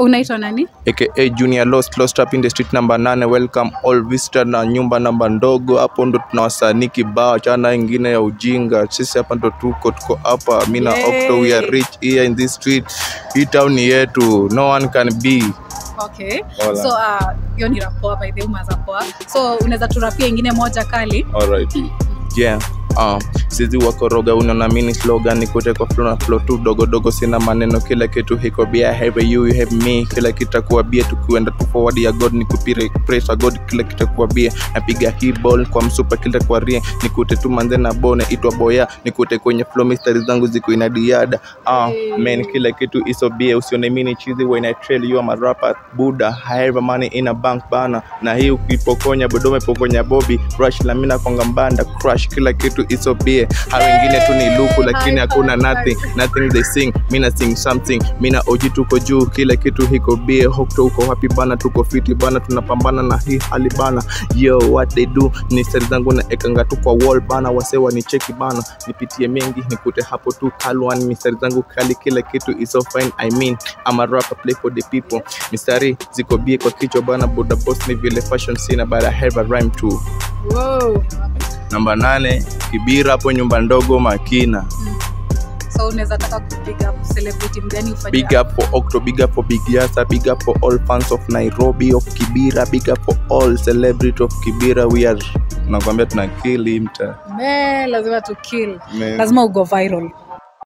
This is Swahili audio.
unaitwa nani aka junior lost lost up in the street number 8 welcome all visitor na nyumba namba ndogo hapo ndo tuna wasanii kibao chana ingine ya ujinga sisi hapa ndo tuko tuko hapa mi na Yay. Octo we are rich here in this street hii town ni yetu no one can be okay Hola. so uh, hiyo ni rapoa by the way umeanza poa so unaweza turapia ingine moja kali Alright. Yeah. Uh, sizi wakoroga unaona mini slogan nikute kwa flow na flow tu dogo dogo sina maneno kila kitu hiko bia have you you have me kila kitakuwa bia tukienda tu forward ya god nikupire praise god kila kitakuwa bia napiga hii ball kwa msupa kila kwa rie nikute tu manze na bone itwa boya nikute kwenye flow mistari zangu ziko ina diada uh, man kila kitu iso bia usione mini chizi when i trail you am a rapper buda I have money in a bank bana na hii ukipokonya bodome pokonya bobi rush la mina konga mbanda crush kila kitu iso bia ha wengine tu ni luku lakini High hakuna five, nothing high nothing they sing mina sing something mina oji tuko juu kila kitu hiko bie hokto uko happy bana tuko fiti bana tunapambana na hii hali bana yo what they do ni seri zangu na ekanga tu kwa wall bana wasewa ni cheki bana nipitie mengi nikute hapo tu kalwan mistari zangu kali kila kitu is so fine i mean I'm a rapper play for the people mistari ziko bie kwa kichwa bana buda boss ni vile fashion sina but I have a rhyme too wow. namba nane kibira hapo nyumba ndogo makina so unaweza taka kupiga celebrity mgani ufanye big up for Octo, big up for Big Yasa, big up for all fans of Nairobi, of Kibira, big up for all celebrity of Kibira. We are nakwambia tuna kill him ta. Me, lazima tu kill Man. lazima ugo viral